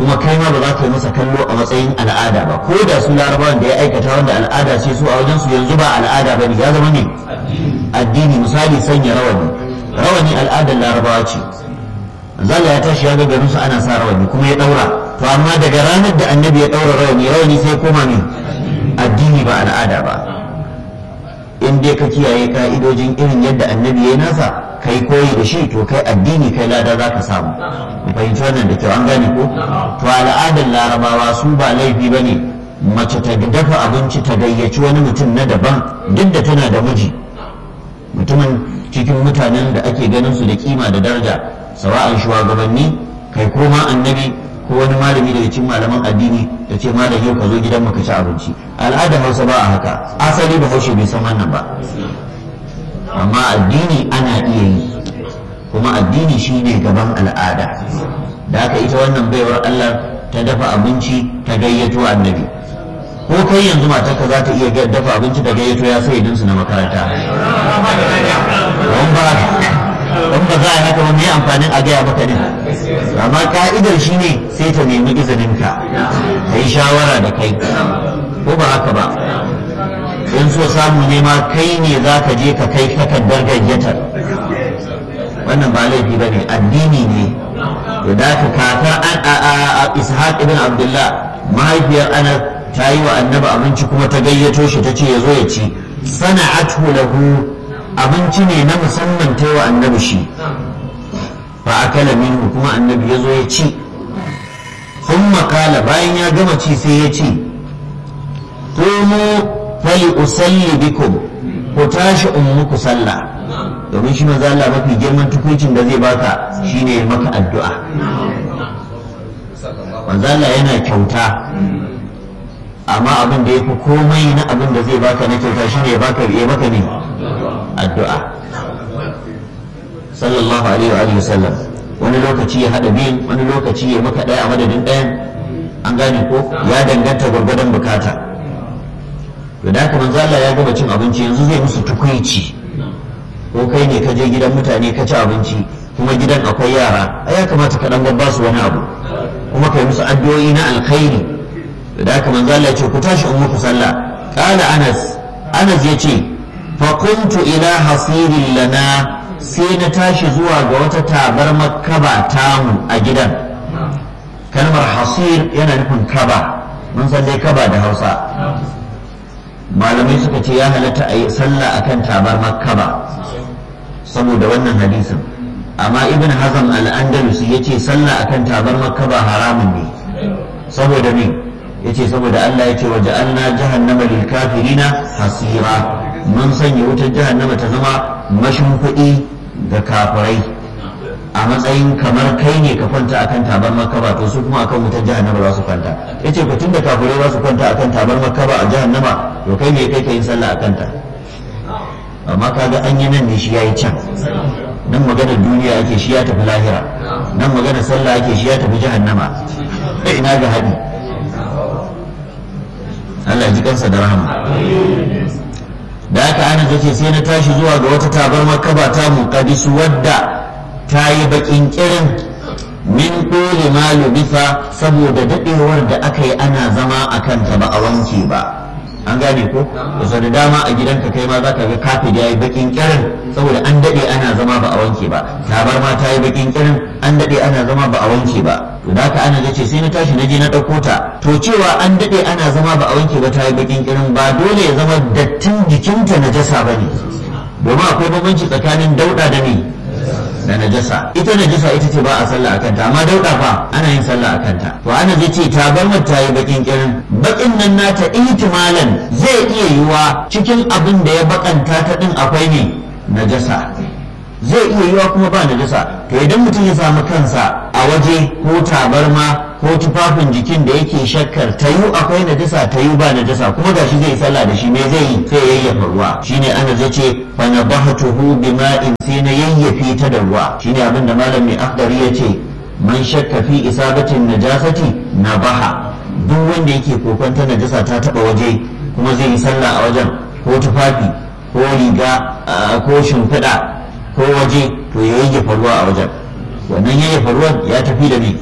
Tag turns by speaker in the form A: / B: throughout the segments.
A: kuma kai ma ba za ka yi masa kallo a matsayin al'ada ba ko da su larabawan da ya aikata wanda al'ada ce su a wajen su yanzu ba al'ada ba ne ya zama ne addini misali sanya rawani rawani al'adar larabawa ce zalla ya tashi ya ga garin su ana sa rawani kuma ya daura to amma daga ranar da annabi ya daura rawani rawani sai koma ne addini ba al'ada ba in dai ka kiyaye ka'idojin irin yadda annabi ya nasa kai koyi da shi to kai addini kai lada za ka samu mu fahimci wannan da kyau an gane ko to al'adar larabawa su ba laifi ba ne mace ta dafa abinci ta gayyaci wani mutum na daban duk da tana da miji mutumin cikin mutanen da ake ganin su da kima da daraja sawa'an shugabanni kai ko ma annabi ko wani malami daga cikin malaman addini da ce malam yau ka zo gidan ka ci abinci al'adar hausa ba a haka asali ba haushe bai san wannan ba amma addini ana iya yi kuma addini shine gaban al'ada da haka ita wannan baiwar Allah ta dafa abinci ta gayyato annabi ko kai yanzu matarka za ta iya dafa abinci da gayyato ya sai su na makaranta don ba don ba za a haka wani amfanin a gaya maka ne amma ka'idar shi ne sai ta nemi izininka ka yi shawara da kai ko ba haka ba in so samu ne ma kai ne za ka je ka kai takardar gayyatar wannan ba laifi ba ne addini ne da ka kaka a ishaq ibn abdullah mahaifiyar ana ta yi wa annabi abinci kuma ta gayyato shi ta ce ya zo ya ci sana'atu lahu abinci ne na musamman ta yi wa annabi shi fa akala minhu kuma annabi ya zo ya ci sun makala bayan ya gama ci sai ya ce komo fali usalli bikum ku tashi in muku sallah domin shi maza Allah mafi girman tukuncin da zai baka shine maka addu'a manzo Allah yana kyauta amma abin da ya fi komai na abin da zai baka na kyauta shine ya baka ya baka ne addu'a sallallahu alaihi wa sallam wani lokaci ya hada biyun wani lokaci ya maka daya a madadin ɗayan an gane ko ya danganta gwargwadon bukata to da haka manzo Allah ya gama cin abinci yanzu zai musu tukuici ko kai ne ka je gidan mutane ka ci abinci kuma gidan akwai yara ai ya kamata ka dan babba su wani abu kuma kai musu addu'o'i na alkhairi da haka manzo Allah ya ce ku tashi in muku sallah qala Anas Anas ya ce fa kuntu ila hasirin lana sai na tashi zuwa ga wata tabar makaba tamu a gidan kalmar hasir yana nufin kaba mun san dai kaba da Hausa malamai suka ce ya halatta a yi sallah akan tabar makaba saboda wannan hadisin amma ibn hazm al-andalusi ya ce sallah akan tabar makaba haramun ne saboda me ya ce saboda Allah ya ce wa ja'alna jahannama lil kafirina hasira mun sanya wutar jahannama ta zama mashimfiɗi ga kafirai a matsayin kamar kai ne ka kwanta akan tabar makaba to su kuma akan wutar jahannama za su kwanta yace ku tunda kafirai za su kwanta akan tabar makaba a jahannama to kai ne kai ka yin sallah akan ta amma kaga an yi nan ne shi yayi can nan maganar duniya ake shi ya tafi lahira nan maganar sallah ake shi ya tafi jahannama ina ga hadi Allah ji kansa da rahama da aka ana zace sai na tashi zuwa ga wata tabar makaba ta muqaddisu wadda ta yi bakin kirin min ɗole ma lubisa saboda daɗewar da aka yi ana zama a kanta ba a wanke ba an gane ko da da dama a gidanka kai ma zaka ga kafin ya yi bakin kirin saboda an daɗe ana zama ba a wanke ba tabar ma ta yi bakin kirin an daɗe ana zama ba a wanke ba to da haka ana ce sai na tashi na je na ɗauko ta to cewa an daɗe ana zama ba a wanke ba ta yi bakin kirin ba dole ya zama dattin jikinta najasa ba ne domin akwai bambanci tsakanin dauɗa da ne da najasa ita najasa ita ce ba a sallah a kanta amma dauda fa ana yin sallah a kanta to ana zai ce ta bar mata yi bakin kirin bakin nan nata ihtimalan zai iya yiwa cikin abin da ya bakanta ta din akwai ne najasa zai iya yiwa kuma ba najasa to idan mutum ya samu kansa a waje ko tabarma ko tufafin jikin da yake shakkar ta yi akwai najasa ta yi ba najasa kuma gashi zai sallah da shi me zai yi sai yayyafa ruwa shine ana zai ce fa nabahtuhu bima'in sai na yayyafe ta da ruwa shine abin da malam mai akhdari ya ce man shakka fi isabatin najasati nabaha duk wanda yake kokonta najasa ta taba waje kuma zai yi sallah a wajen ko tufafi ko riga ko shimfiɗa ko waje to ya yayyafa ruwa a wajen wannan yayyafa ruwan ya tafi da me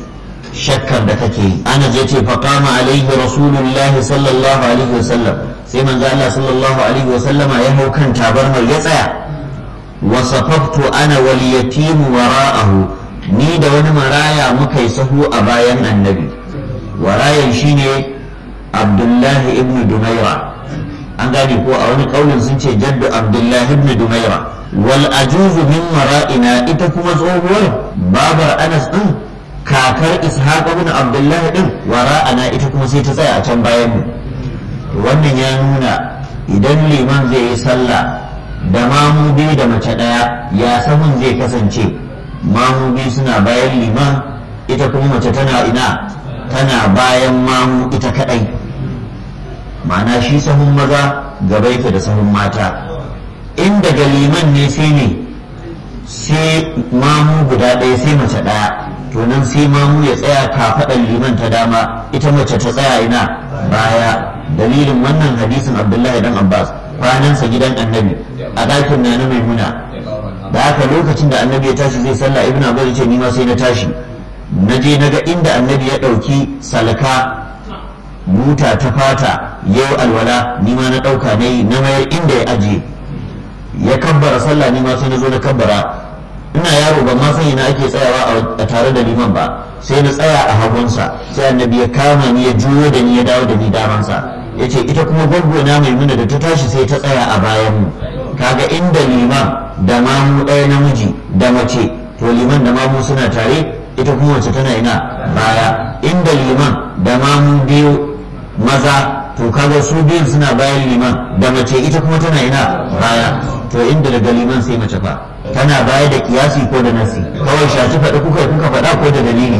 A: shakkar da kake yi ana zai ce faqama alaihi rasulullahi sallallahu alaihi wasallam sai manzo Allah sallallahu alaihi wasallama ya hau kan tabarmar ya tsaya wa safaftu ana wal yatimu wara'ahu ni da wani maraya muka yi sahu a bayan annabi warayan shine abdullahi ibn dumaira an gane ko a wani kaulin sun ce jaddu abdullahi ibn dumaira wal ajuzu min mara'ina ita kuma tsohuwar babar anas din kakar ishaq ibn abdullahi din wara'ana ita kuma sai ta tsaya a can bayan mu wannan ya nuna idan liman zai yi sallah da mamu biyu da mace daya ya sahun zai kasance mamu biyu suna bayan liman ita kuma mace tana ina tana bayan mamu ita kadai ma'ana shi sahun maza gaba yake da sahun mata in daga liman ne sai ne sai mamu guda ɗaya sai mace ɗaya to nan sai mamu ya tsaya kafaɗan liman ta dama ita mace ta tsaya ina baya dalilin wannan hadisin abdullahi dan abbas kwanansa gidan annabi a ɗakin na na maimuna da haka lokacin da annabi ya tashi zai sallah ibn abbas ya ce ni ma sai na tashi na je na ga inda annabi ya ɗauki salka buta ta fata yau alwala ni ma na ɗauka na yi na mayar inda ya ajiye ya kabbara sallah ni ma sai na zo na kabbara ina yaro ban ma san ina ake tsayawa a tare da liman ba sai na tsaya a hagunsa sai annabi ya kama ni ya juyo da ni ya dawo da ni damansa ya ce ita kuma gwaggona mai muna da ta tashi sai ta tsaya a bayan mu kaga inda liman da mamu ɗaya namiji da mace to liman da mamu suna tare ita kuma mace tana ina baya inda liman da mamu biyu maza to kaga su biyun suna bayan liman da mace ita kuma tana ina baya to inda daga liman sai mace fa tana baya da kiyasi ko da nasi kawai shaci faɗi kuka kuka faɗa ko da dalili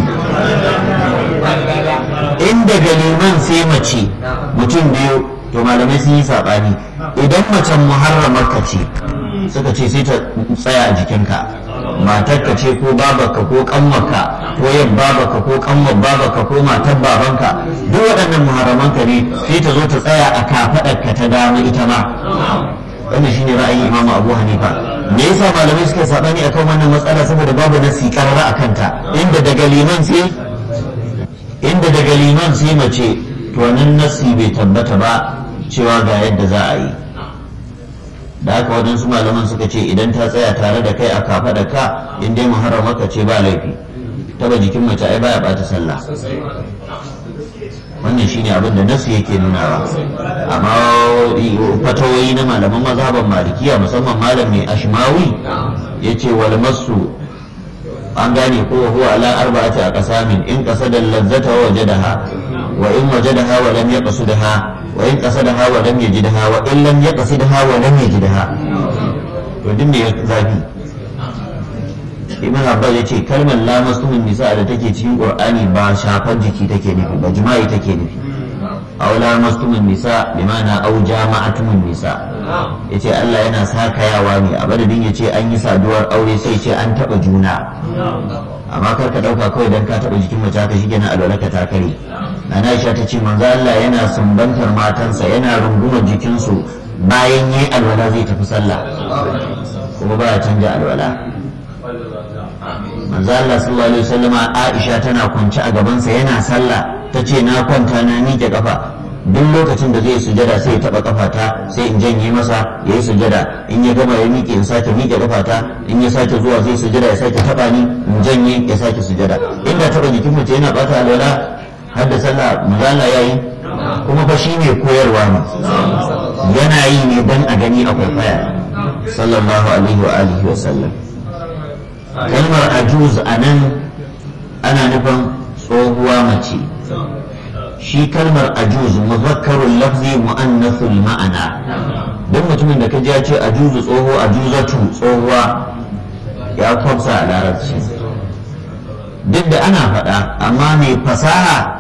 A: in daga liman sai mace mutum biyu to malamai sun yi saɓani idan macen muharramar ka ce suka ce sai ta tsaya a jikinka matarka ce ko babarka ko kanwarka ko yan babarka ko kanwar babarka ko matar babanka duk waɗannan muharramanka ne sai ta zo ta tsaya a kafaɗarka ta dama ita ma wannan shine ra'ayin Imam Abu Hanifa me yasa malamai suka sabani akan wannan matsala saboda babu nasi karara akan ta inda daga liman sai inda daga liman sai mace to nan nasi bai tabbata ba cewa ga yadda za a yi da haka waɗansu malaman suka ce idan ta tsaya tare da kai a kafa da ka in dai muharramaka ce ba laifi taba jikin mace ai baya bata sallah wannan shine abin da nasu yake nunawa amma fatawoyi na malaman mazhaban malikiya musamman malam mai ashmawi yace wal masu an gane ko huwa ala arba'ati a qasamin in qasada lazzata wa wajadaha wa in wajadaha wa lam yaqsidha wa in qasadaha wa lam yajidha wa in lam yaqsidha wa lam yajidha to din ne zafi ibn abbas ya ce kalmar la masumin nisa da take cikin qur'ani ba shafar jiki take nufi ba jima'i take nufi aw la masumin nisa bi ma'ana aw jama'atumun nisa yace Allah yana sakayawa ne a madadin yace an yi saduwar aure sai ce an taba juna amma kar ka dauka kawai dan ka taba jikin mace ka shige na alwalaka ta kare ana Aisha ta ce manzo Allah yana sumbantar matansa yana rungumar jikinsu bayan yi alwala zai tafi sallah kuma ba ya canja alwala manzo Allah sallallahu alaihi wasallama Aisha tana kwance a gabansa yana sallah tace na kwanta na miƙe kafa duk lokacin da zai sujada sai ya taba kafata sai in janye masa ya yi sujada in ya gama ya miƙe in sake miƙe kafata in ya sake zuwa zai sujada ya sake taba ni in janye ya sake sujada inda taba jikin mace yana bata alwala har da sallah manzo Allah yayi kuma fa shi ne koyarwa ne yana yi ne dan a gani a kwaikwaya sallallahu alaihi wa alihi wa sallam kalmar ajuz a nan ana nufin tsohuwa mace shi kalmar ajuz muzakkarun lafzi mu'annathul ma'ana duk mutumin da ka ji ya ce ajuzu tsoho ajuzatu tsohuwa ya kwamsa a larabci duk da ana faɗa amma mai fasaha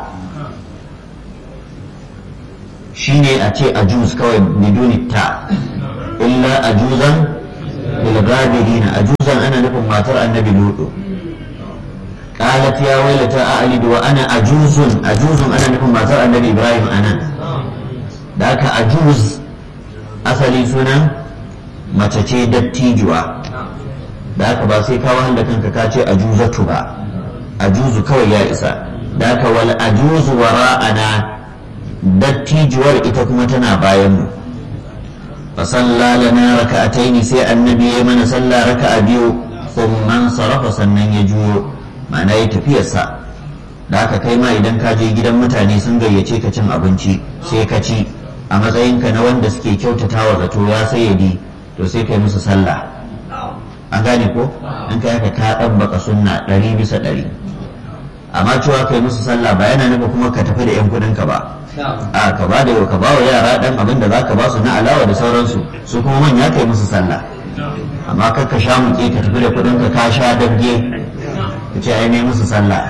A: shine a ce ajuz kawai biduni ta illa ajuzan للغابرين أجوزا أنا نفهم ما ترى النبي لوط قالت يا ويلتى أعلد وأنا أجوز أجوز أنا نفهم ما ترى النبي إبراهيم أنا ذاك أجوز أصلي سنة ما تشي دتيجوا ذاك ba sai ka wahal da kanka ka ce ajuzatu ba ajuzu kawai ya isa da ka wal ajuzu wara'ana dattijuwar ita kuma tana bayan mu fa salla lana raka'ataini sai annabi ya mana sallah raka'a biyu thumma sarafa sannan ya juyo ma'ana ya tafiyarsa da haka kai ma idan ka je gidan mutane sun gayyace ka cin abinci sai ka ci a matsayinka na wanda suke kyautatawa zato ya sayyadi to sai kai musu sallah an gane ko in kai haka ka ɗabbaka sunna ɗari bisa ɗari amma cewa kai musu sallah ba yana nufa kuma ka tafi da yan kuɗin ka ba a ka ba da ka ba wa yara ɗan abin da za ka ba su na alawa da sauransu su kuma manya kai musu sallah amma kar ka sha muke ka tafi da kuɗin ka ka sha dabge ka ce ai ne musu sallah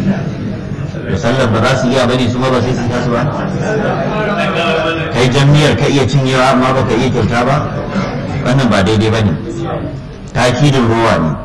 A: da sallar ba za su iya bane su ma ba sai su tasu ba kai jami'ar ka iya cinyewa amma ba ka iya kyauta ba wannan ba daidai ba ne takidin ruwa ne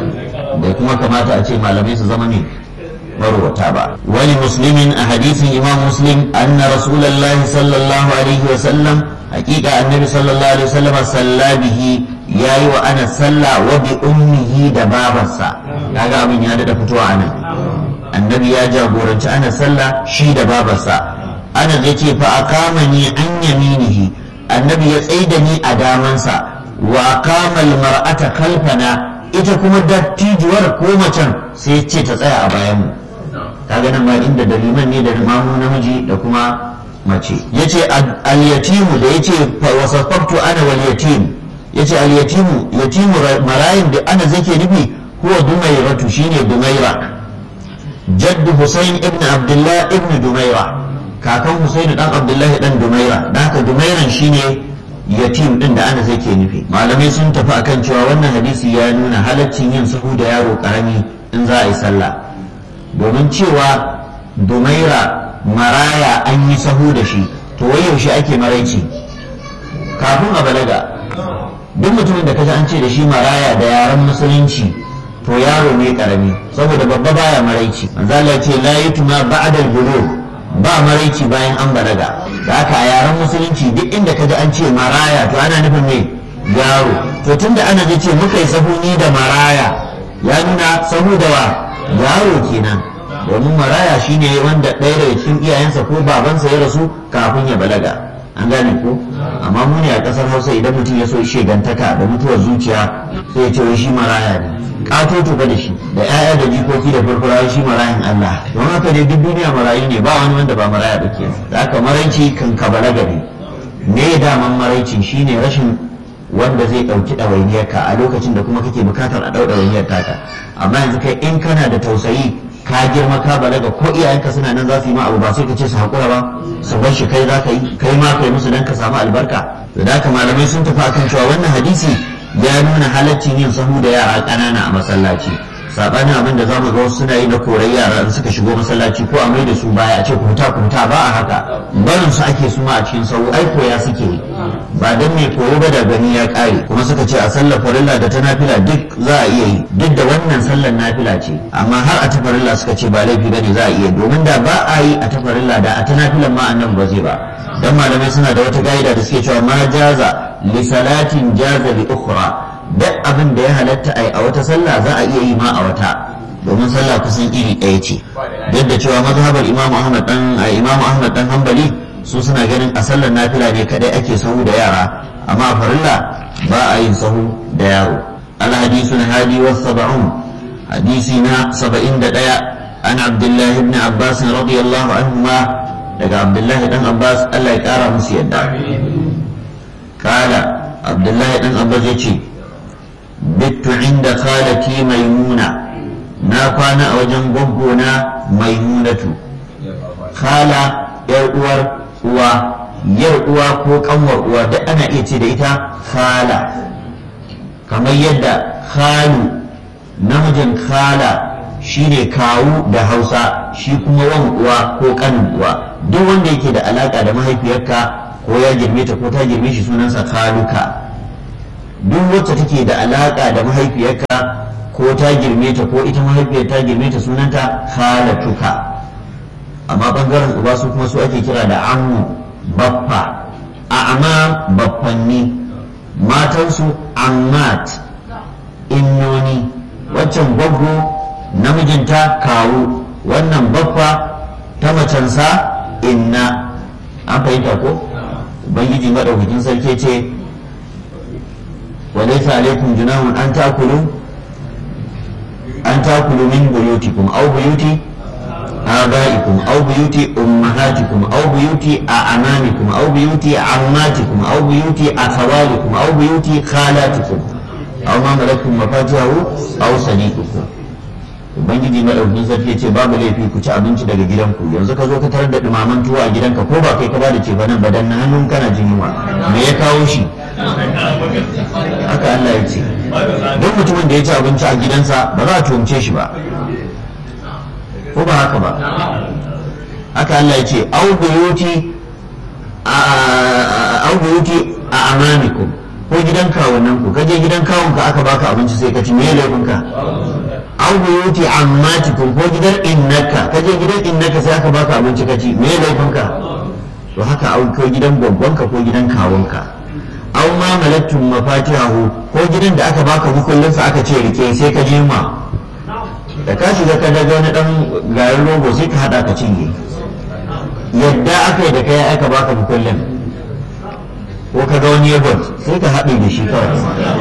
A: da kuma kamata a ce malamai su zama ne marwata ba wani muslimin a hadisin imam muslim anna rasulallah sallallahu alaihi wa sallam hakika annabi sallallahu alaihi wa sallam salla bihi yayi wa ana salla wa bi ummihi da babarsa kaga abin ya dada fitowa anan annabi ya jagoranci ana sallah shi da babarsa ana zai ce fa akamani an yaminihi annabi ya tsaida ni a damansa wa kamal mar'ata kalfana ita kuma dattijuwar ko macen sai ce ta tsaya a bayan mu kaga nan ma inda da liman ne da mamu namiji da kuma mace yace al-yatimu da yace wasafaftu ana wal yatim yace al-yatimu yatimu marayin da ana zake nufi huwa dumairatu shine dumaira jaddu husayn ibn abdullah ibn dumaira kakan husayn dan abdullahi dan dumaira dan haka dumairan shine yatim din da ana zai ke nufi malamai sun tafi akan cewa wannan hadisi ya nuna halaccin yin sahu da yaro karami in za a yi sallah domin cewa dumaira maraya an yi sahu da shi to wai yaushe ake maraici kafin a balaga duk mutumin da kaji an ce da shi maraya da yaren musulunci to yaro ne karami saboda babba baya maraici manzala ce la yutuma ba'da al-bulugh ba maraici bayan an balaga da haka a yaren musulunci duk inda kaji an ce maraya to ana nufin ne yaro to tunda ana zai ce muka yi sahuni da maraya ya nuna sahu da wa yaro kenan domin maraya shine wanda ɗaya daga cikin iyayensa ko babansa ya rasu kafin ya balaga an gane ko amma mu ne a ƙasar hausa idan mutum ya so shegantaka da mutuwar zuciya sai ya ce wai shi maraya ne katoto ba da shi da 'ya'ya da jikoki da furfura shi marayin Allah don haka dai duk duniya marayu ne ba wani wanda ba maraya da ke da haka maraici kan ka balaga ne me daman maraicin shine rashin wanda zai ɗauki ɗawainiyarka a lokacin da kuma kake bukatar a ɗau ɗawainiyar taka amma yanzu kai in kana da tausayi ka girma ka balaga ko iyayenka suna nan za su yi ma abu ba sai ka ce su haƙura ba su bar shi kai za ka yi kai ma kai musu dan ka samu albarka da haka malamai sun tafi akan cewa wannan hadisi ya nuna halaccin yin sahu da yara ƙanana a masallaci sabanin abin da zamu ga wasu suna yi na korar yara in suka shigo masallaci ko a mai da su baya a ce ku huta ku huta ba a haka barin su ake su ma a cikin sahu ai koya suke yi ba dan mai koyo ba da gani ya kare kuma suka ce a sallar farilla da ta nafila duk za a iya yi duk da wannan sallar nafila ce amma har a ta farilla suka ce ba laifi bane za a iya domin da ba a yi a ta farilla da a ta nafilan ma annan ba zai ba dan malamai suna da wata ga'ida da suke cewa ma jaza li salatin jaza li ukhra duk abin da ya halatta ai a wata sallah za a iya yi ma a wata domin sallah kusan iri ɗaya ce duk da cewa mazhabar imamu ahmad dan imamu ahmad dan hanbali su suna ganin a sallar nafila ne kadai ake sahu da yara amma a farilla ba a yin sahu da yaro al hadisu na hadi wa sab'un hadisi na 71 an abdullahi ibn abbas radiyallahu anhuma daga abdullahi dan abbas Allah ya kara musu yadda kala abdullahi dan abbas ya ce bittu inda khalati maimuna na kwana a wajen gwaggona maimunatu khala yar uwar uwa yar uwa ko kanwar uwa duk ana iya ce da ita khala kamar yadda khalu namijin khala shine kawu da hausa shi kuma wan uwa ko kanin uwa duk wanda yake da alaka da mahaifiyarka ko ya girme ta ko ta girme shi sunansa khaluka duk wacce take da alaka da mahaifiyarka ko ta girme ta ko ita mahaifiyar ta girme ta sunanta khalatuka amma bangaren uba su kuma su ake kira da ammu baffa a amma baffanni matansu ammat innoni waccan gwaggo namijinta kawu wannan baffa ta macensa inna an fahimta ko ubangiji madaukakin sarki ce wa laysa alaikum junahun an takulu an takulu min buyutikum aw buyuti آبائكم أو بيوت أمهاتكم أو بيوت أعمامكم أو بيوت عماتكم أو بيوت أخوالكم أو بيوت خالاتكم أو ما ملكتم مفاتحه أو صديقكم ubangiji madaukakin sarki ya ce babu laifi ku ci abinci daga gidanku yanzu ka zo ka tarar da dumaman tuwo a gidanka ko ba kai ka bada ce nan ba dan na hannun kana jin yunwa me ya kawo shi haka Allah ya ce duk mutumin da ya ci abinci a gidansa ba za a tuhumce shi ba ko ba haka ba haka Allah ya ce au buyuti au buyuti a amanikum ko gidan kawunan ku kaje gidan kawun ka aka baka abinci sai ka ci me laifin ka au buyuti ammatikum ko gidan innaka kaje gidan innaka sai aka baka abinci ka ci me laifin ka to haka au ko gidan gwaggon ka ko gidan kawun ka au ma malattum mafatihahu ko gidan da aka baka hukullin sa aka ce rike sai ka je ma da ka shiga ka daga wani dan garin rogo sai ka hada ka cinye yadda aka yi da kai aka baka mukullin ko ka ga wani yabon sai ka haɗe da shi kawai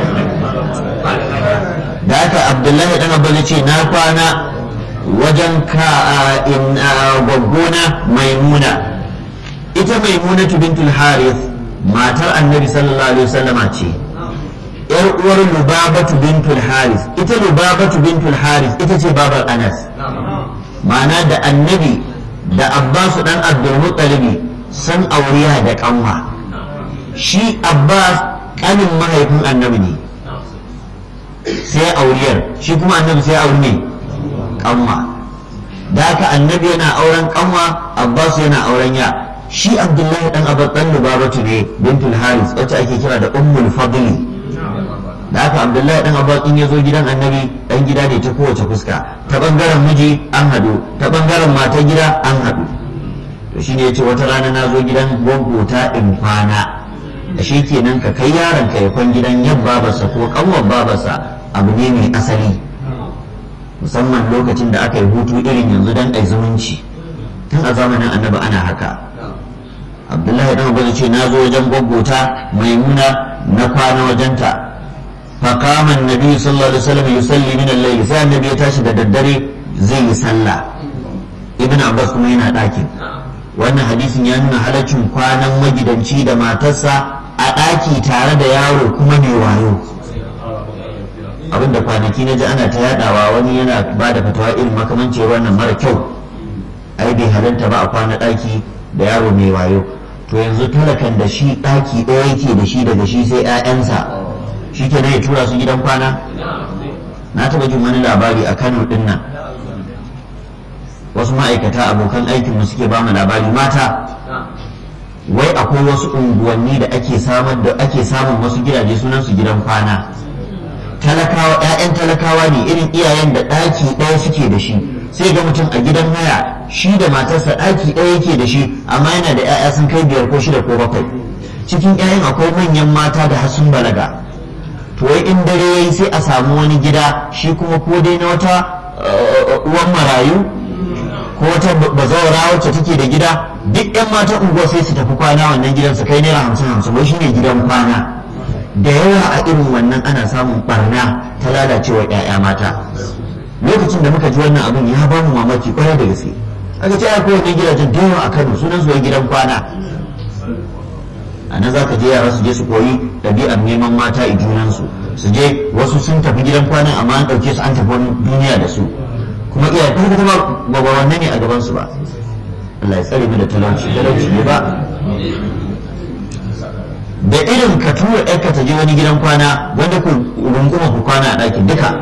A: da aka abdullahi dan abba ce na kwana wajen ka in gwaggona maimuna ita maimuna bintul harith matar annabi sallallahu alaihi wasallama ce yar uwar lubabatu bintul haris ita lubabatu bintul haris ita ce babar anas ma'ana da annabi da abbasu dan abdulmuttalibi san auriya da kanwa shi abbas kanin mahaifin annabi ne sai auriyar shi kuma annabi sai auri ne kanwa da haka annabi yana auren kanwa abbas yana auren ya shi abdullahi dan abbas dan lubabatu ne bintul haris wacce ake kira da ummul fadli da haka abdullahi dan abbas in ya zo gidan annabi dan gida ne ta kowace fuska ta bangaren miji an hadu ta bangaren matan gida an hadu to shine yace wata rana na zo gidan gwaggota in kwana da shi kenan ka kai yaron ka ya kwan gidan yan babarsa ko kanwar babarsa abu ne mai asali musamman lokacin da aka yi hutu irin yanzu dan ai zumunci tun a zamanin annabi ana haka abdullahi dan abbas ce na zo wajen gwaggota maimuna na kwana wajenta فقام النبي صلى الله عليه وسلم يصلي من الليل sai annabi ya tashi da daddare zai yi sallah ibn abbas kuma yana ɗakin wannan hadisin ya nuna halaccin kwanan magidanci da matarsa a ɗaki tare da yaro kuma mai wayo abinda kwanaki na ji ana ta yadawa wani yana ba da fatawa irin makamancin wannan mara kyau ai bai halarta ba a kwana ɗaki da yaro mai wayo to yanzu talakan da shi ɗaki ɗaya yake da shi daga shi sai 'ya'yansa shi ke ya tura su gidan kwana na taba jin wani labari a kano din nan wasu ma'aikata abokan aikinmu suke ba mu labari mata wai akwai wasu unguwanni da ake samar da ake samun wasu gidaje sunan su gidan kwana talakawa ƴaƴan talakawa ne irin iyayen da ɗaki ɗaya suke da shi sai ga mutum a gidan haya shi da matarsa ɗaki ɗaya yake da shi amma yana da ƴaƴa sun kai biyar ko shida ko bakwai cikin ƴaƴan akwai manyan mata da har sun balaga to wai in dare yayi sai a samu wani gida shi kuma ko dai na wata uwan marayu ko wata bazawara wacce take da gida duk yan matan unguwa sai su tafi kwana wannan gidan su kai naira hamsin hamsin wai shine gidan kwana da yawa a irin wannan ana samun barna ta lalacewa ƴaƴa mata lokacin da muka ji wannan abin ya ba mu mamaki kwarai da gaske aka ce akwai wannan gidajen da yawa a Kano sunan su wai gidan kwana a nan za ka je yara su je su koyi ɗabi'ar neman mata a junansu su je wasu sun tafi gidan kwanan amma an ɗauke su an tafi wani duniya da su kuma iya kuma kuma ba ba wannan ne a gaban su ba Allah ya tsare mu da talauci talauci ne ba da irin ka tura ɗarka ta je wani gidan kwana wanda ku runguma ku kwana a ɗakin duka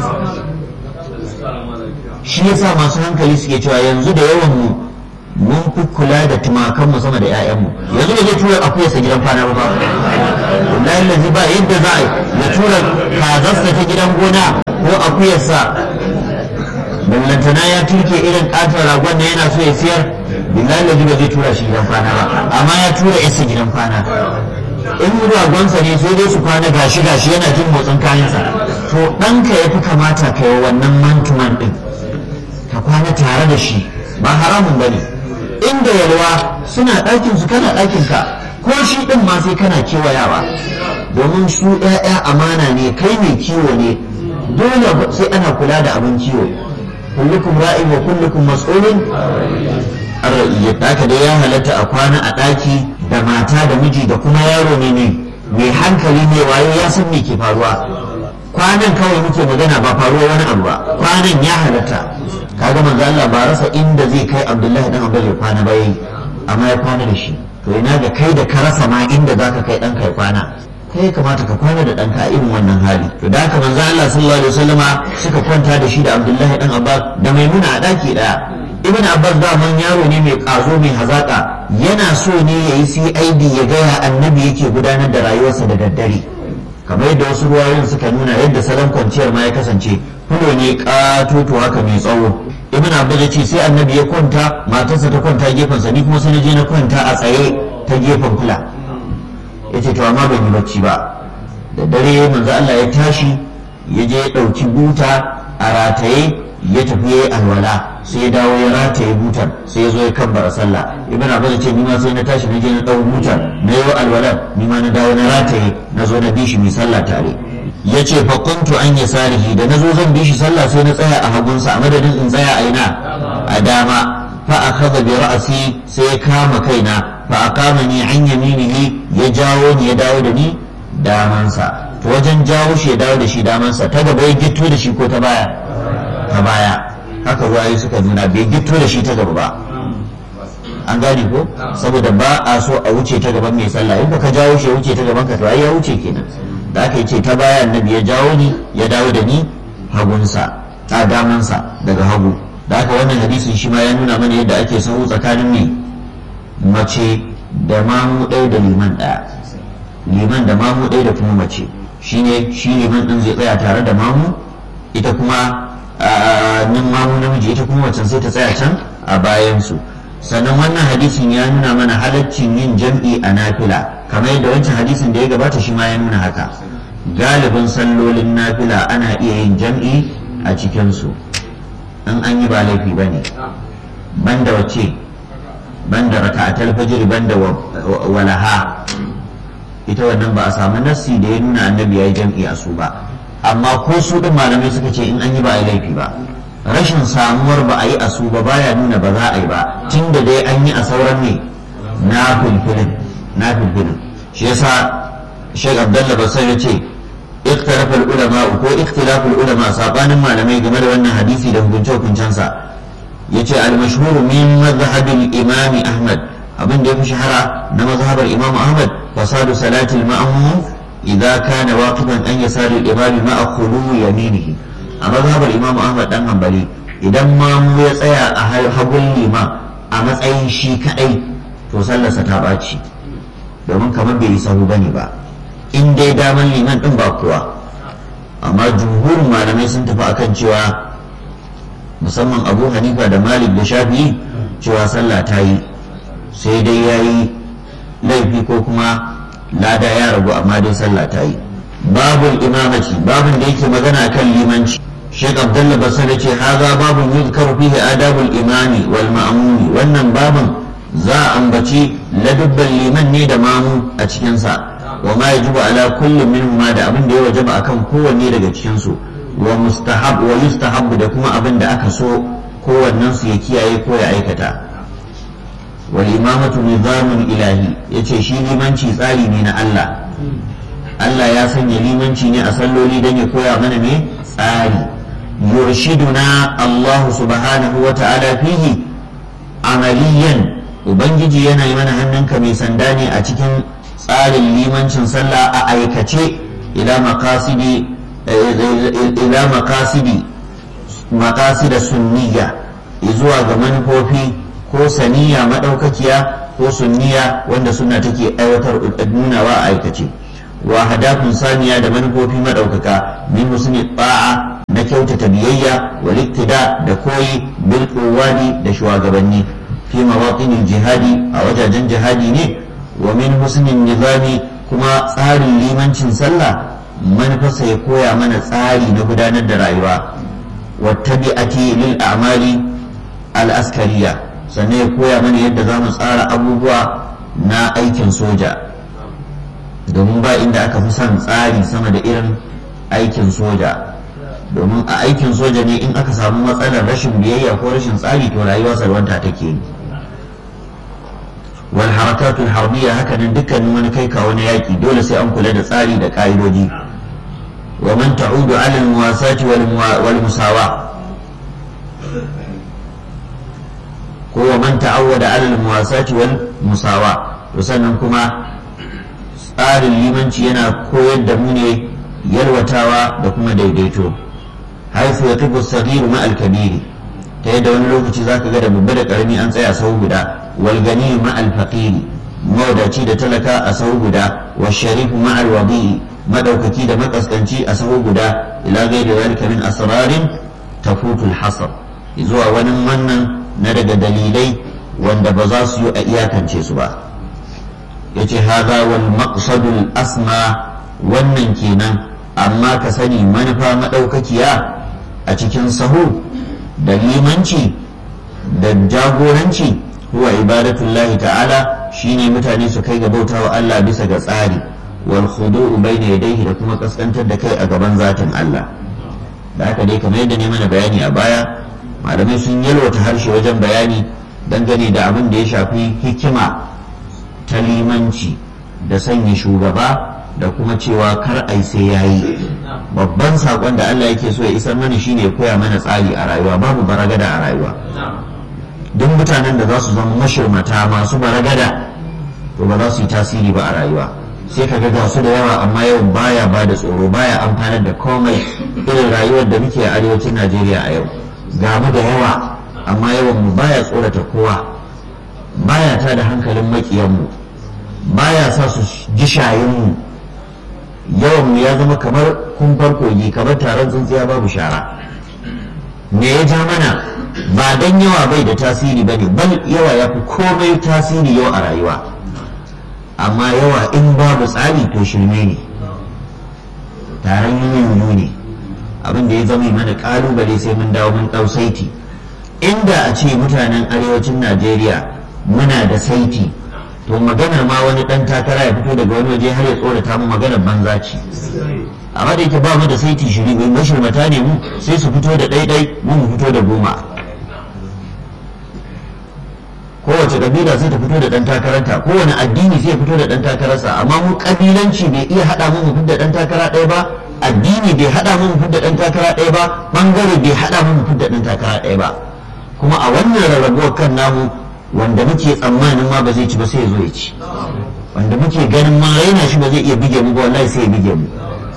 A: shi yasa masu hankali suke cewa yanzu da yawan mu mun fi kula da tumakanmu sama da 'ya'yanmu yanzu ba zai tura akuyarsa gidan kwana ba wallahi lazi ba yadda za a ya tura kazarsa ta gidan gona ko akuyarsa ballantana ya turke irin katon ragon da yana so ya siyar billahi lazi ba zai tura shi gidan kwana ba amma ya tura yarsa gidan kwana in ragonsa ne sai dai su kwana gashi gashi yana jin motsin kayansa to ɗanka ya fi kamata ka yi wannan mantuman ɗin ka kwana tare da shi ba haramun ba ne inda yalwa suna ɗakin su kana ɗakin ka ko shi ɗin ma sai kana kewayawa domin su ‘ya'ya amana ne kai mai kiwo ne dole sai ana kula da abin kiwo kullukum ra'in wa kullukum mas'ulun an ra'iyyat haka dai ya halatta a kwana a ɗaki da mata da miji da kuma yaro ne ne mai hankali mai wayo ya san me ke faruwa kwanan kawai muke magana ba faruwa wani abu ba kwanan ya halatta kaga manzo Allah ba rasa inda zai kai Abdullahi dan Abbas ya kwana ba yayi amma ya kwana da shi to ina ga kai da ka rasa ma inda zaka kai dan kai kwana kai ya kamata ka kwana da ɗanka a irin wannan hali to da haka manzo Allah sallallahu alaihi wasallama suka kwanta da shi da Abdullahi dan Abbas da Maimuna a daki daya Ibn Abbas da man yaro ne mai kazo mai hazaka yana so ne yayi CID ya ga ya annabi yake gudanar da rayuwarsa da daddare kamar yadda wasu ruwayoyin suka nuna yadda salon kwanciyar ma ya kasance fulo ne katoto haka mai tsawo Ibn Abbas ya ce sai annabi ya kwanta matarsa ta kwanta gefensa ni kuma sai na je na kwanta a tsaye ta gefen fula ya ce to amma ban yi bacci ba da dare manzo Allah ya tashi ya je ya ɗauki buta a rataye ya tafi ya yi alwala sai ya dawo ya rataye butar sai ya zo ya kabbara sallah ibn abbas ce ni ma sai na tashi na je na ɗau butar na yi alwalan ni ma na dawo na rataye na zo na bi shi mai sallah tare ya ce fa kuntu an ya salihi da na zo zan bi shi sallah sai na tsaya a hagunsa a madadin in tsaya a ina a dama fa akhadha bi ra'si sai ya kama kaina fa aqamani an yaminihi ya jawo ni ya dawo da ni damansa to wajen jawo shi ya dawo da shi damansa ta gaba ya gitto da shi ko ta baya ta baya haka ruwaye suka nuna bai gitto da shi ta gaba ba an gane ko saboda ba a so a wuce ta gaban mai sallah in ka jawo shi ya wuce ta gaban ka to ai ya wuce kenan da aka ce ta baya annabi ya jawo ni ya dawo da ni hagunsa a damansa daga hagu da haka wannan hadisin shi ma ya nuna mana yadda ake sahu tsakanin mai mace da mamu ɗaya da liman ɗaya liman da mamu ɗaya da kuma mace shine shi liman ɗin zai tsaya tare da mamu ita kuma nin mamu namiji ita kuma macen sai ta tsaya can a bayansu sannan wannan hadisin ya nuna mana halaccin yin jam'i a nafila kamar yadda wancan hadisin da ya gabata shi ma ya nuna haka galibin sallolin nafila ana iya yin jam'i a cikinsu in an yi ba laifi ba ne banda wace banda raka'atul fajr banda walaha ita wannan ba a samu nassi da ya nuna annabi ya yi jam'i a su ba amma ko su din malamai suka ce in an yi ba a yi laifi ba rashin samuwar ba a yi a su ba baya nuna ba za a yi ba tun da dai an yi a sauran ne na filfilin na filfilin shi yasa Sheikh Abdullah Basir ya ce اختلف العلماء ko اختلاف العلماء sabanin malamai game da wannan hadisi da hukunce hukuncensa yace al-mashhur min madhhab al-imam Ahmad abin da ya fi shahara na mazhabar Imam Ahmad fasadu salati al-ma'mum idza kana waqifan an yasari al-imam ma'a khulu yaminihi a mazhabar Imam Ahmad dan Hanbali idan mamu ya tsaya a hagun lima a matsayin shi kadai to sallarsa ta baci domin kamar bai yi sahu bane ba in dai daman liman din ba kuwa amma jumhurin malamai sun tafi akan cewa musamman abu hanifa da malik da shafi'i cewa sallah ta yi sai dai ya yi laifi ko kuma lada ya ragu amma dai sallah ta yi babul imamaci babun da yake magana kan limanci Sheikh Abdullah Basir ce haza babun yuzkaru fihi adabul imami wal ma'mumi wannan babun za a ambaci ladubban liman ne da mamu a cikinsa wa ma yajibu ala kulli minhuma da abin da ya wajaba akan kowanne daga cikin su wa mustahab wa yustahabbu da kuma abin da aka so kowannen su ya kiyaye ko ya aikata wal imamatu nizamun ilahi yace shi limanci tsari ne na Allah Allah ya sanya limanci ne a salloli dan ya koya mana me tsari yurshiduna Allah subhanahu wa ta'ala fihi amaliyan ubangiji yana yi mana hannunka mai sanda ne a cikin tsarin limancin sallah a aikace ila makasidi ila makasidi makasida sunniya zuwa ga manufofi ko saniya madaukakiya ko sunniya wanda suna take aiwatar nunawa a aikace wa hadafin saniya da manufofi madaukaka min husni ba'a na kyautata biyayya wal iktida da koyi bil quwwadi da shugabanni fi mawaqin jihadi a wajajen jihadi ne wa min husnin nizami kuma tsarin limancin sallah manufarsa ya koya mana tsari na gudanar da rayuwa wattabi'ati lil a'mali al-askariya sannan ya koya mana yadda za mu tsara abubuwa na aikin soja domin ba inda aka fi son tsari sama da irin aikin soja domin a aikin soja ne in aka samu matsalar rashin biyayya ko rashin tsari to rayuwa salwanta take yi wal harakatul harbiya haka nan dukkanin wani kai kawo na yaki dole sai an kula da tsari da ka'idoji wa man ta'udu ala al muwasati wal musawa ko wa man ta'awwada ala al muwasati wal musawa to sannan kuma tsarin limanci yana koyar da mu ne yalwatawa da kuma daidaito haifu ya tubu sagiru ma alkabiri ta yadda wani lokaci zaka ga da babba da karami an tsaya sau guda wal gani ma alfaqiri mawadaci da talaka a sau guda wa sharifu ma alwadi madaukaki da makaskanci a sau guda ila gairi zalika min asrarin tafutu alhasr zuwa wani wannan na daga dalilai wanda ba za su yi a iyakance su ba yace hadha wal maqsadul asma wannan kenan amma ka sani manufa madaukakiya a cikin sahu da limanci da jagoranci huwa ibadatullahi ta'ala shine mutane su kai ga bautawa Allah bisa ga tsari wal khudu'u bayna yadayhi da kuma kaskantar da kai a gaban zatin Allah da haka dai kamar yadda ne mana bayani a baya malamai sun yalwata harshe wajen bayani dangane da abin da ya shafi hikima ta limanci da sanya shugaba da kuma cewa kar ai sai yayi babban sakon da Allah yake so ya isar mana shine ya koya mana tsari a rayuwa babu baragada a rayuwa duk mutanen da za su zama mashirmata masu baragada to ba za su yi tasiri ba a rayuwa sai ka ga su da yawa amma yawan baya ba da tsoro baya amfanar da komai irin rayuwar da muke a arewacin Najeriya a yau ga mu da yawa amma yawan mu baya tsorata kowa baya ta da hankalin makiyanmu baya sa su ji shayinmu yawan mu ya zama kamar kumfar kogi kamar taron tsintsiya babu shara me ya ja mana ba dan yawa bai da tasiri bane bal yawa ya fi komai tasiri yau a rayuwa amma yawa in babu tsari to shirme ne taron yiwu ne abin da ya zama mana kalubale sai mun dawo mun dau saiti inda a ce mutanen arewacin najeriya muna da saiti to maganar ma wani dan takara ya fito daga wani waje har ya tsorata mu maganar banza ce amma da yake ba mu da saiti shiri mai mashirmata ne mu sai su fito da ɗaiɗai mu mu fito da goma kowace kabila sai ta fito da ɗan takararta kowane addini sai ya fito da ɗan takararsa amma mu kabilanci bai iya haɗa mu mu fito da ɗan takara ɗaya ba addini bai haɗa mu mu fito da ɗan takara ɗaya ba bangare bai haɗa mu mu fito da ɗan takara ɗaya ba kuma a wannan rarrabuwar kan namu wanda muke tsammanin ma ba zai ci ba sai ya zo ya ci wanda muke ganin ma yana shi ba zai iya bige mu ba wallahi sai ya bige mu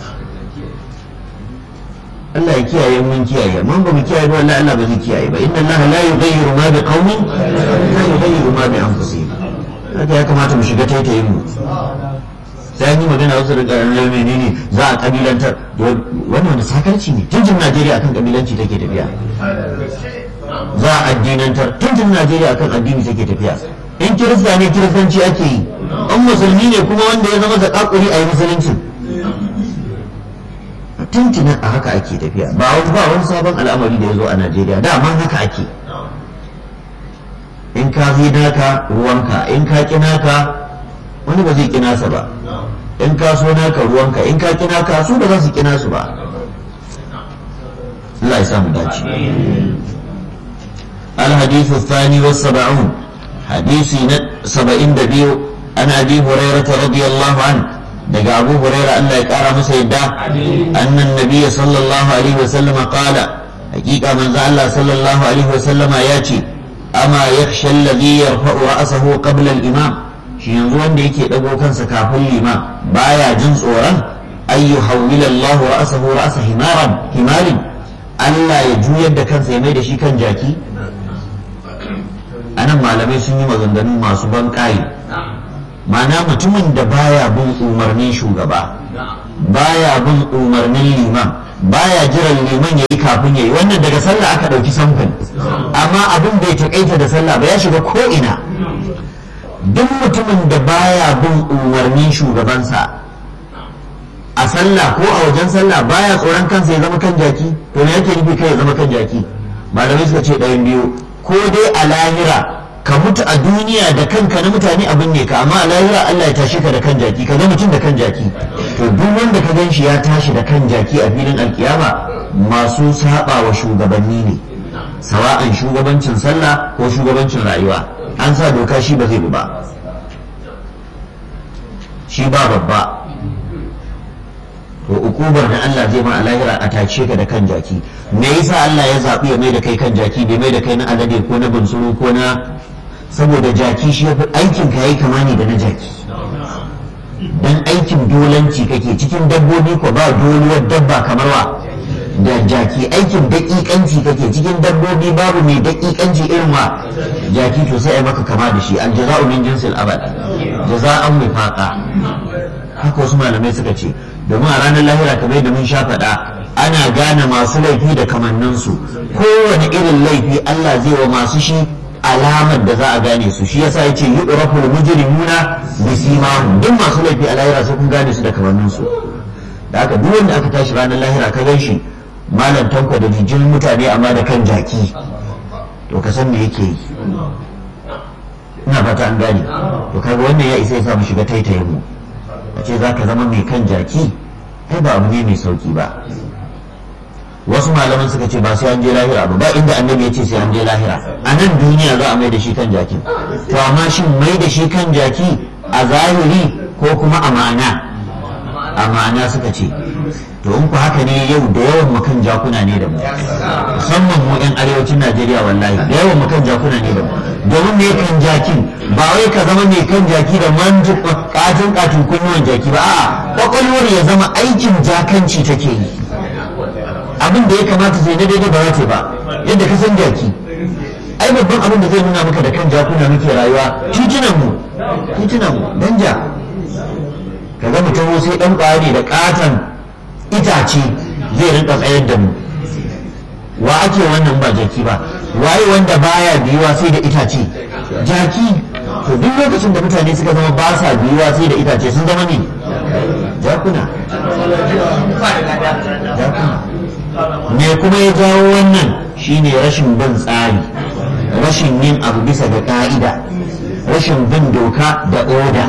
A: Allah ya kiyaye mun kiyaye mun ba mu kiyaye ba wallahi Allah ba zai kiyaye ba inna Allah la yughayyiru ma bi qaumin la yughayyiru ma bi anfusihim haka ya kamata mu shiga taitayin mu sai an yi magana wasu da ƙararren menene za a kabilantar wannan wanda sakarci ne tuntun Najeriya akan kabilanci take tafiya za a addinantar tuntun Najeriya akan addini take tafiya in kirista ne kiristanci ake yi an musulmi ne kuma wanda ya zama zakakuri a yi musulunci tuntunan a haka ake tafiya ba wani ba wani sabon al'amari da ya zo a Najeriya dama haka ake in ka zai naka ruwanka in ka ƙi naka wani ba zai ƙi nasa ba in ka so naka ruwanka in ka ƙi naka su ba za su ƙi nasu ba Allah ya samu dace الحديث الثاني والسبعون حديث سبعين دبيو عن أبي هريرة رضي الله عنه دقى أبو هريرة أن لا يقارى مسيدا أن النبي صلى الله عليه وسلم قال حقيقة من ذا الله صلى الله عليه وسلم ياتي أما يخشى الذي يرفع رأسه قبل الإمام shi yanzu wanda yake ɗago kansa kafin liman baya jin tsoron an yi hawwila Allah ra'asahu ra'asa himaran himarin Allah ya juyar da kansa ya mai da shi kan jaki anan malamai sun yi maganganu masu ban mana mutumin da baya bin umarnin shugaba baya bin umarnin liman baya jiran liman ya yi kafin ya yi wannan daga sallah aka ɗauki samfin amma abin bai taƙaita da sallah ba ya shiga ko'ina duk mutumin da baya bin umarnin shugabansa a a sallah ko a wajen sallah baya tsoron kansa ya zama kan jaki to me yake nufi kai ya zama kan jaki malamai suka ce ɗayan biyu ko dai a lahira ka mutu a duniya da kanka na mutane abin ne ka amma a lahira Allah ya tashi ka da kan jaki ka ga mutum da kan jaki to duk wanda ka gan shi ya tashi da kan jaki a filin alkiyama masu saba wa shugabanni ne sawa'an shugabancin sallah ko shugabancin rayuwa an sa doka shi ba zai bi ba shi ba babba to ukubar da Allah zai ma a lahira a tace ka da kan jaki me yasa Allah ya zaɓi ya mai da kai kan jaki bai mai da kai na alade ko na bunsuru ko na saboda jaki shi yafi aikin ka yayi kama ne da na jaki dan aikin dolanci kake cikin dabbobi ko ba doluwar dabba kamar wa da jaki aikin daƙiƙanci kake cikin dabbobi babu mai daƙiƙanci irin wa jaki to sai ai maka kama da shi aljaza'u min jinsil abad jaza'an wifaqa haka wasu malamai suka ce domin a ranar lahira kamar da mun sha faɗa ana gane masu laifi da kamanninsu kowane irin laifi Allah zai wa masu shi alamar da za a gane su shi yasa yace yu'raful mujrimuna bisimahum duk masu laifi a lahira sai kun gane su da kamanninsu da haka duk wanda aka tashi ranar lahira ka gan shi malam tanko da jijin mutane amma da kan jaki to ka san me yake yi ina fata an gane to kaga wannan ya isa ya sa mu shiga taitayen mu a ce za ka zama mai kan jaki ai ba abu ne mai sauki ba wasu malaman suka ce ba sai an je lahira ba ba inda annabi ya ce sai an je lahira a nan duniya za a mai da shi kan jaki to amma shin mai da shi kan jaki a zahiri ko kuma a ma'ana a ma'ana suka ce to in ku haka ne yau da yawan mu kan jakuna ne da mu musamman mu yan arewacin najeriya wallahi da yawan mu kan jakuna ne da mu domin me kan jakin ba wai ka zama mai kan jaki da manji katin katin kunnuwan jaki ba a'a kwakwalwar ya zama aikin jakanci take yi abin da ya kamata zai na daidai ba za ba yadda ka san jaki ai babban abin da zai nuna maka da kan jakuna muke rayuwa titunan mu titunan mu danja ka ga mutum sai dan kwaya ne da katon itace zai rinka tsayar da mu wa ake wannan ba jaki ba waye wanda baya biyuwa sai da itace jaki to duk lokacin da mutane suka zama ba sa biyuwa sai da itace sun zama ne jakuna jakuna me kuma ya jawo wannan shine rashin bin tsari rashin yin abu bisa ga ka'ida rashin bin doka da oda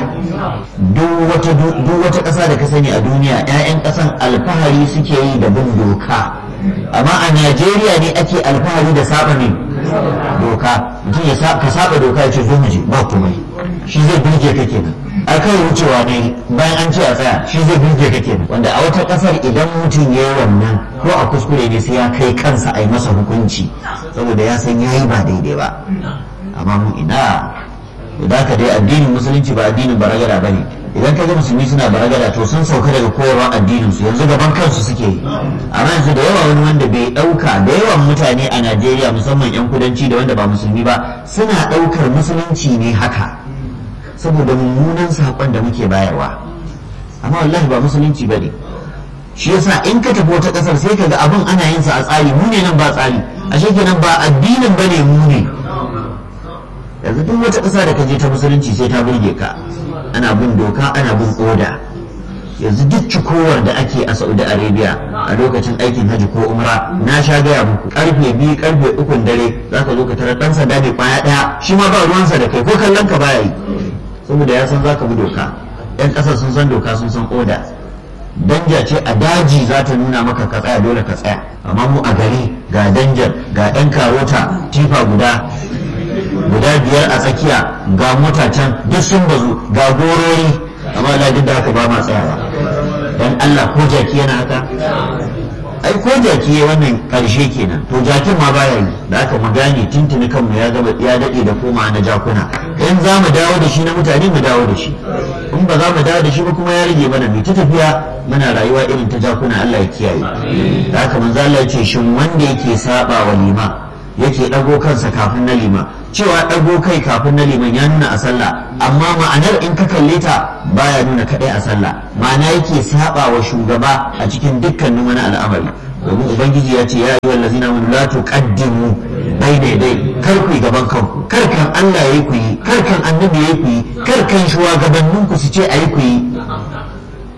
A: duk wata ƙasa da ka sani a duniya 'ya'yan ƙasan alfahari suke yi da bin doka amma a najeriya ne ake alfahari da saba ne doka mutum ya ka saba doka ya ce zo mu je ba komai shi zai birge ka kenan a kai wucewa ne bayan an ce a tsaya shi zai birge ka kenan wanda a wata kasar idan mutum ya yi wannan ko a kuskure ne sai ya kai kansa a yi masa hukunci saboda ya san ya yi ba daidai ba amma mu ina da ka dai addinin musulunci ba addinin baragada ba ne idan ka ga musulmi suna baragada to sun sauka daga koyarwar addinin su yanzu gaban kansu suke yi amma yanzu da yawa wani wanda bai dauka da yawan mutane a Najeriya musamman yan kudanci da wanda ba musulmi ba suna daukar musulunci ne haka saboda mummunan sakon da muke bayarwa amma wallahi ba musulunci bane shi yasa in ka tafi wata kasar sai ka ga abin ana yin sa a tsari mu ne nan ba tsari ashe kenan ba addinin bane mu ne yanzu duk wata ƙasa da ka je ta musulunci sai ta burge ka ana bin doka ana bin oda yanzu duk cikowar da ake a saudi arabia a lokacin aikin hajji ko umra na sha gaya muku karfe biyu karfe ukun dare za ka zo ka tarar ɗan sanda mai kwaya ɗaya shi ma ba ruwansa da kai ko kallon ka baya yi saboda ya san za ka bi doka yan ƙasar sun san doka sun san oda danja ce a daji za ta nuna maka ka tsaya dole ka tsaya amma mu a gari ga danjar ga ɗan karota tifa guda guda biyar a tsakiya ga mota can duk sun bazu ga gorori amma da duk da haka ba ma tsayawa dan Allah ko jaki yana haka ai ko jaki ya wannan karshe kenan to jakin ma baya yi da aka mu gane tuntuni kanmu ya gaba ya dade da koma na jakuna in za mu dawo da shi na mutane mu dawo da shi in ba za mu dawo da shi ba kuma ya rage mana mu ta tafiya muna rayuwa irin ta jakuna Allah ya kiyaye da haka manzo Allah ya ce shin wanda yake saba wa lima yake ɗago kansa kafin na liman cewa ɗago kai kafin na liman ya nuna a sallah amma ma'anar in ka kalle ta baya nuna kaɗai a sallah ma'ana yake saba wa shugaba a cikin dukkanin wani al'amari domin ubangiji ya ce ya yi wa lazina mun la tuqaddimu dai dai dai kar ku yi gaban kanku kar kan Allah yayi ku yi kar kan annabi yayi ku yi kar kan shugabannin ku su ce ayi ku yi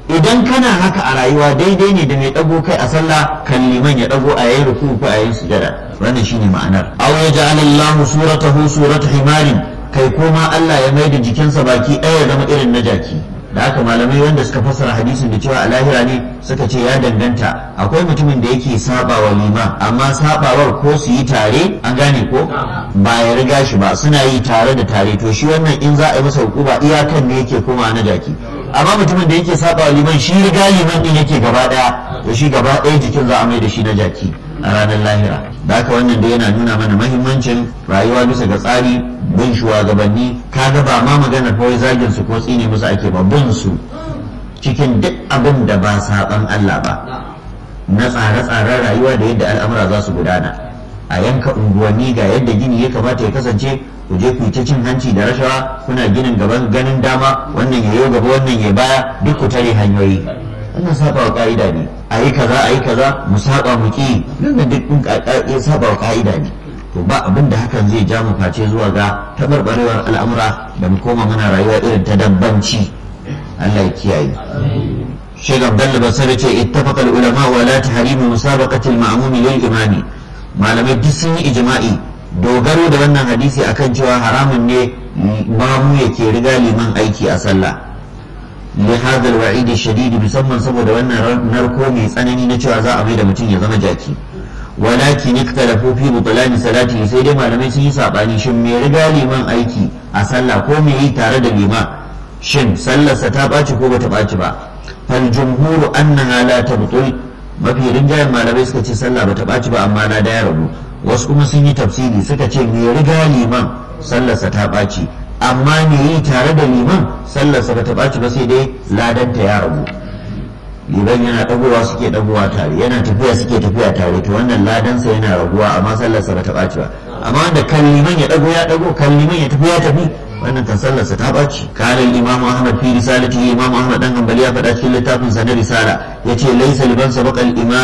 A: idan kana haka a rayuwa daidai ne da mai dago kai a sallah kan liman ya dago a yayin ruku ko a yayin sujada wannan shine ma'anar aw yaj'al Allahu suratahu surata himarin kai koma Allah ya maida jikinsa baki ɗaya ya zama irin na jaki da haka malamai wanda suka fassara hadisin da cewa a lahira ne suka ce ya danganta akwai mutumin da yake saba wa liman amma sabawar ko su yi tare an gane ko ba ya riga shi ba suna yi tare da tare to shi wannan in za a yi masa hukuma iyakan ne yake koma na jaki amma mutumin da yake saba wa liman shi riga liman din yake gaba daya to shi gaba daya jikin za a mai da shi na jaki a ranar lahira da haka wannan da yana nuna mana mahimmancin rayuwa bisa ga tsari bin shugabanni kaga ba ma maganar kawai zagin su ko tsine musu ake ba bin su cikin duk abin da ba saban Allah ba na tsare-tsaren rayuwa da yadda al'amura za su gudana a yanka unguwanni ga yadda gini ya kamata ya kasance ku je ku yi ta cin hanci da rashawa kuna ginin gaban ganin dama wannan ya gaba wannan ya baya duk ku tare hanyoyi wannan saba wa ka'ida ne a yi kaza a yi kaza mu saba mu ki nan duk din ya saba wa ka'ida ne to ba abin da hakan zai ja mu face zuwa ga tabarbarewar al'amura da mu koma mana rayuwa irin ta dabbanci Allah ya kiyaye Sheikh Abdullah Basari ce ittafaqa al-ulama wa la tahrimu musabaqati al-ma'mum lil imami malamai duk sun yi ijma'i dogaro da wannan hadisi akan cewa haramun ne mamu yake riga liman aiki a sallah لهذا الوعيد الشديد musamman saboda wannan narko mai tsanani na cewa za a mai da mutum ya zama jaki walakin ikhtalafu fi butlan salati sai dai malamai sun yi sabani shin me riga liman aiki a sallah ko me yi tare da liman shin sallarsa ta ɓaci ko bata ɓaci ba fal jumhuru annaha la tabtul mafi rinjayen malamai suka ce sallah bata ɓaci ba amma na da ya rabu wasu kuma sun yi tafsiri suka ce me riga liman sallarsa ta ɓaci amma me yi tare da liman sallarsa ba ta ɓaci ba sai dai ladanta ya rabu liman yana ɗagowa suke ɗagowa tare yana tafiya suke tafiya tare to wannan ladansa yana raguwa amma sallarsa ba ta ɓaci ba amma wanda kan liman ya ɗago ya ɗago kan liman ya tafi ya tafi wannan kan sallarsa ta ɓaci kalin imam ahmad fi risalati imam ahmad dan hanbali ya faɗa cikin littafin sa na risala yace laysa liban sabaqa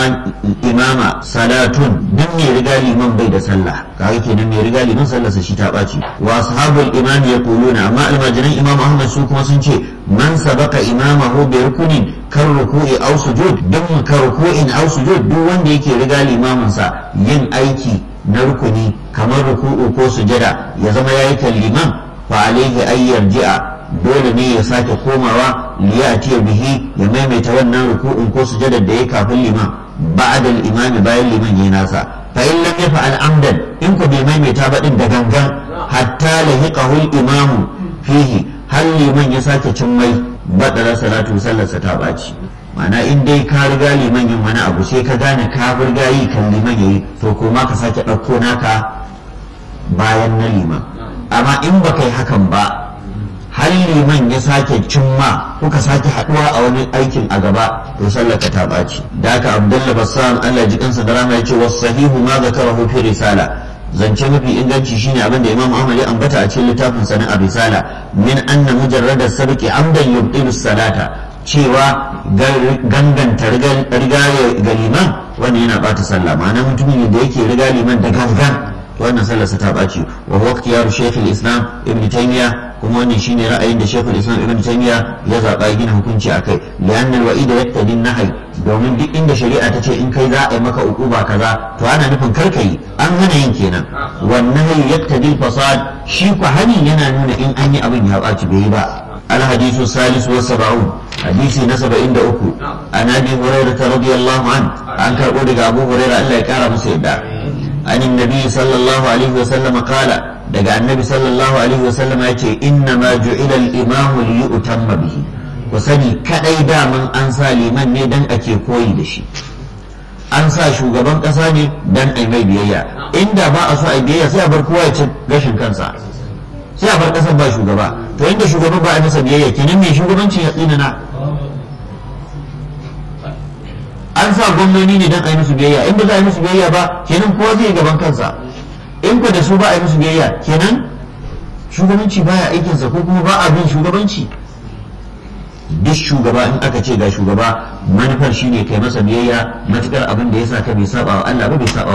A: imama salatun dan me riga liman bai da sallah kaga kenan me riga liman sallarsa shi ta ɓaci wa ashabul imam yaquluna amma almajiran imam ahmad su kuma sun ce man sabaqa imamahu bi rukunin kan ruku'i aw sujud dan ka ruku'in aw sujud duk wanda yake riga limamin sa yin aiki na rukuni kamar ruku'u ko sujada ya zama yayi kan liman fa alaihi ay yarji'a dole ne ya sake komawa liyati bihi ya maimaita wannan ruku'un ko sujadar da ya kafin liman ba'da al-imami bayan liman yayi nasa fa in lam yaf'al amdan in ku bai maimaita ba din da gangan hatta lahiqahu al-imamu fihi har liman ya sake cin mai badara salatu sallarsa ta baci ma'ana in dai ka riga liman yin wani abu sai ka gane ka riga yi kan liman yayi to ko ma ka sake ɗauko naka bayan na liman amma in ba kai hakan ba har liman ya sake cimma kuka sake haɗuwa a wani aikin a gaba to sallaka ta ɓaci da haka abdullah bassam allah ji kansa da rama ya ce wasu sahihu ma zakarahu fi risala zance mafi inganci shine abin da imam ahmad ya ambata a cikin littafin sa na risala min anna mujarrada sabqi amdan yubtilu salata cewa ganganta riga ga liman wannan yana bata sallah ma'ana mutumin da yake riga liman da gangan wannan sallarsa ta ɓaci wa huwa ikhtiyaru shaykh islam ibn taymiya kuma wannan shine ra'ayin da shaykh islam ibn taymiya ya zaba gina hukunci akai li'anna al-wa'id yaqtadi an-nahy domin duk inda shari'a ta ce in kai za a yi maka ukuba kaza to ana nufin kar kai an hana yin kenan wannan yaqtadi al-fasad shi ku hani yana nuna in an yi abin ya ɓaci bai yi ba الحديث الثالث والسبعون حديث نسب عند أكو عن أبي هريرة رضي الله عنه عن كربودك أبو هريرة ألا يكار مسيدا عن النبي صلى الله عليه وسلم قال دقى النبي صلى الله عليه وسلم يقول إنما جعل الإمام ليؤتم به وسني كأي من أنسى لمن ندن أكي كوي دشي an sa shugaban ƙasa ne dan ai mai biyayya inda ba a so ai biyayya sai a bar kowa ya ci gashin kansa sai a bar ƙasar ba shugaba to inda shugaban ba a masa biyayya kenan mai shugabanci ya tsinana an sa gwamnoni ne don a yi musu biyayya in ba za a yi musu biyayya ba kenan kowa zai gaban kansa in ba da su ba a yi musu biyayya kenan shugabanci baya aikinsa ko kuma ba a bin shugabanci duk shugaba in aka ce ga shugaba manufar shine kai masa biyayya matukar abin da ya sa ka bai saba wa Allah ba bai saba